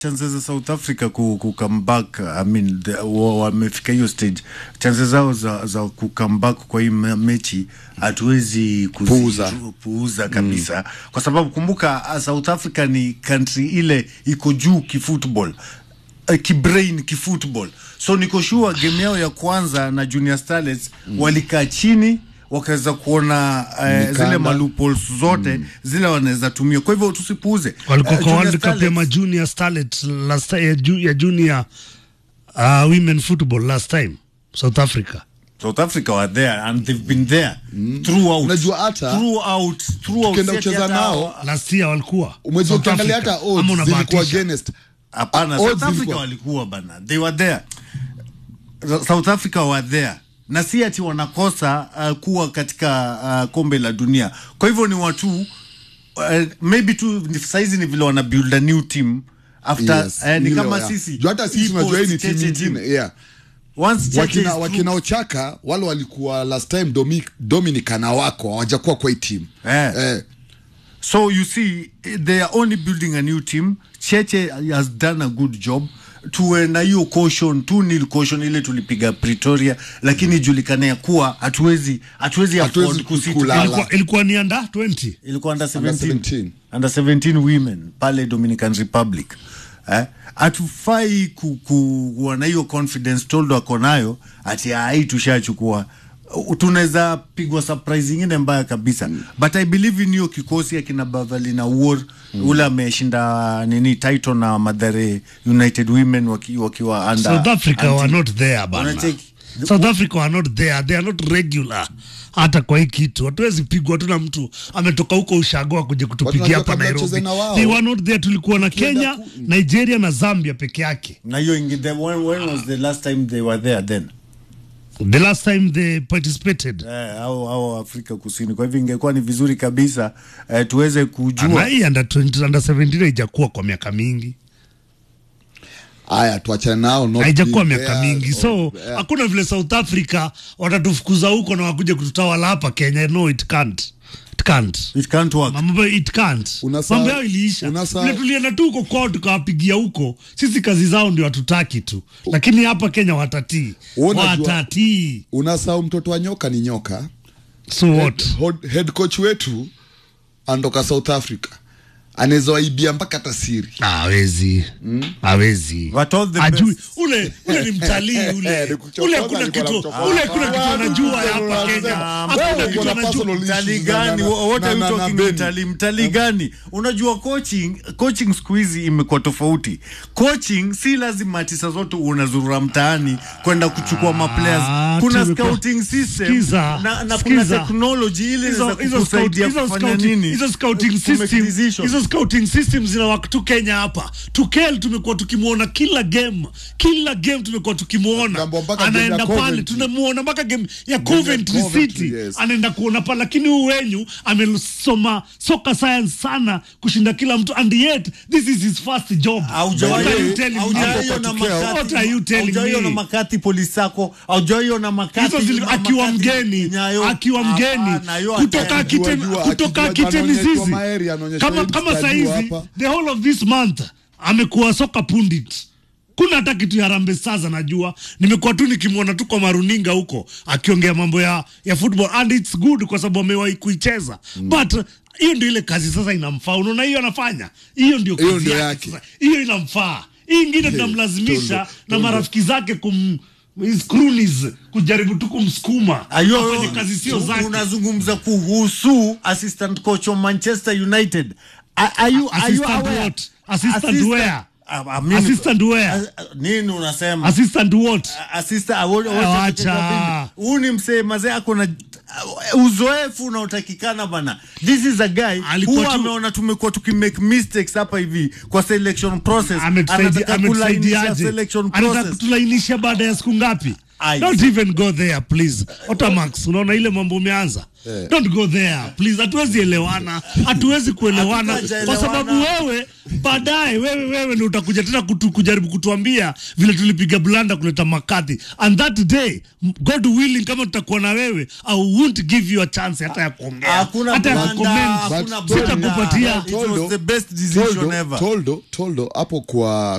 chances za South Africa ku, ku come back I mean the, wa- wamefika hiyo stage chances zao za, za ku come back kwa hii me- mechi hatuwezi kuzi- Puuza. puuza kabisa kwa sababu kumbuka uh, South Africa ni country ile iko juu kifootball uh, kibrain kifootball so niko sure game yao ya kwanza na Junior Starlets walikaa chini wakaweza kuona uh, Mikanda. zile malupols zote zile wanaweza tumia kwa hivyo tusipuuze walikuwa Uh, kwa Junior World Cup ya Starlets- ma junior starlet last time, ya, ju, ya junior uh, women football last time South Africa South Africa were there and they've been there throughout. Unajua hata- throughout throughout Tukienda si ati kucheza hata- nao, last year walikuwa umejua South ukiangalia Africa. hata Ama odds zilikuwa unabahatisha. against hapana odds South Africa zilikuwa- walikuwa bana they were there South Africa were there na si ati wanakosa uh, kuwa katika uh, kombe la dunia kwa hivyo ni watu uh, maybe tu ni- saizi ni vile wana build a new team after Yes, eh, ni hilo, kama yeah. sisi Juu hata sisi Hii tunajua hii ni post timu Cheche team. nyingine yeah. Once Cheche wakina, is wakina through- Ochaka wale walikuwa last time Domi, Dominic na wako hawajakuwa kwa hii team Eh. eh, So you see, they are only building a new team. Cheche has done a good job. Tuwe na hiyo caution tu nil caution ile tulipiga Pretoria, lakini ijulikane ya kuwa hatuwezi hatuwezi Hatuwezi afford kusita. kulala. ilikuwa, ilikuwa ni under 20 Ilikuwa under 17 Under under 17. 17 women pale Dominican Republic eh? Hatufai ku, ku, kuwa na hiyo confidence Toldo ako nayo ati ai tushachukua Uh, tunaweza pigwa surprise ingine mbaya kabisa mm. but I believe in hiyo kikosi akina Bavalina War mm. ule ameshinda nini title na Madare United Women waki- wakiwa under South Africa anti- were not there bana. Wanacheki. South Africa were not there, they are not regular hata kwa hii kitu hatuwezi pigwa tu na mtu ametoka huko ushago akuja kutupigia Watu hapa wanataka Nairobi. wacheze na wao. They were not there, tulikuwa na Tukienda Kenya, ku- Nigeria na Zambia peke yake. na hiyo ingi- when, when was the last time they were there then The last time they participated eh, au, au Afrika Kusini. Kwa hivyo ingekuwa ni vizuri kabisa eh, tuweze na kujua hii under 20, under 17 haijakuwa kwa miaka mingi, haya tuachane nao not haijakuwa being miaka there. mingi, so Oh, yeah. hakuna vile South Africa watatufukuza huko na wakuja kututawala hapa Kenya. No, it can't. It can't. it can't work. mambo it can't Unasa- mambo yao iliisha unasa- vile tulienda tu huko kwao tukawapigia huko sisi kazi zao ndio hatutaki tu lakini hapa kenya watatii Unajua- watatii unasahau mtoto wa nyoka ni nyoka so what Head- head coach wetu anatoka South Africa anaweza waibia mpaka hata siri hawezi hawezi But all the Ajui- best. ule ule ni mtalii ule Ni kuchokoza, ule hakuna alikuwa kitu anamchokoza. ule hakuna kitu Ah, anajua ah, hapa ah, Kenya ah, hakuna wewe kitu uko na anajua personal mtalii issues na- gani na- what are na- you na- na talking Beni. mtalii mtalii gani unajua coaching coaching siku hizi imekuwa tofauti coaching si lazima ati saa zote unazurura mtaani kwenda kuchukua maplayers Ah, kuna tumekuwa- scouting system Sikiza, na, na kuna sikiza. technology ile hizo inaweza hizo scout- kukusaidia hizo kufanya scouting- nini hizo scouting To make system decisions. hizo scouting system zina work tu Kenya hapa. Tukel tumekuwa tukimwona kila game, kila game tumekuwa tukimwona Gambo mpaka game ya anaenda pale, Coventry. tunamuona mpaka game ya Game ya Coventry Coventry, City yes. anaenda kuona pale, lakini huyu wenyu amesoma soccer science sana kushinda kila mtu, and yet this is his first job. Haujawahi- What are you telling me? haujawaiona Hapo kwa Makati- What are you telling haujawaiona me? Makati polisi sako haujawaiona Makati hizo zili- ma- akiwa Makati mgeni Nyayo. akiwa mgeni Hapana, hiyo kutoka hata- kite Jua, kutoka akijua kite anaonyeshwa mizizi maeri, anaonyeshwa kama hii kama mstari saizi hapa. the whole of this month amekuwa soka pundit kuna hata kitu ya Harambee Stars anajua. Nimekuwa tu nikimwona tu kwa maruninga huko akiongea mambo ya ya football and it's good kwa sababu amewahi kuicheza but uh, hiyo ndio ile kazi sasa inamfaa. Unaona hiyo anafanya hiyo ndio Hiyo kazi ndio yake yake. sasa. Hiyo inamfaa. Hii ingine tunamlazimisha Tondo, na marafiki zake kum his cronies kujaribu tu kumsukuma Ayo, afanye kazi sio tu- zake. unazungumza kuhusu assistant coach wa Manchester United. Are, are you, are you Assistant aware? what? Assistant where? Ah, I mean- Assistant where? Ah, ah, nini unasema? Assistant what? Assistant, ah, what- what- Wacha. Huu ni msee mazee ako na ah, uzoefu unaotakikana bana. This is a guy Alikuwa who tu- ameona tumekuwa tukimake mistakes hapa hivi kwa selection process. Ametusaidia- Anataka kulainisha ametusaidiaje? selection Anataka process. kutulainisha baada ya siku ngapi? Ai. don't even go there please otamax unaona ile mambo umeanza Eh. don't go there please hatuwezi elewana hatuwezi kuelewana Hatutaelewana. kwa sababu wewe baadaye wewe wewe ndio utakuja tena kutu, kujaribu kutuambia vile tulipiga blanda kuleta makadhi and that day god willing kama tutakuwa na wewe i won't give you a chance hata ya kuongea Hakuna hata ya blanda, kucomment hakuna But- blanda. sitakupatia It was the best decision Toldo, ever. Toldo, Toldo hapo kwa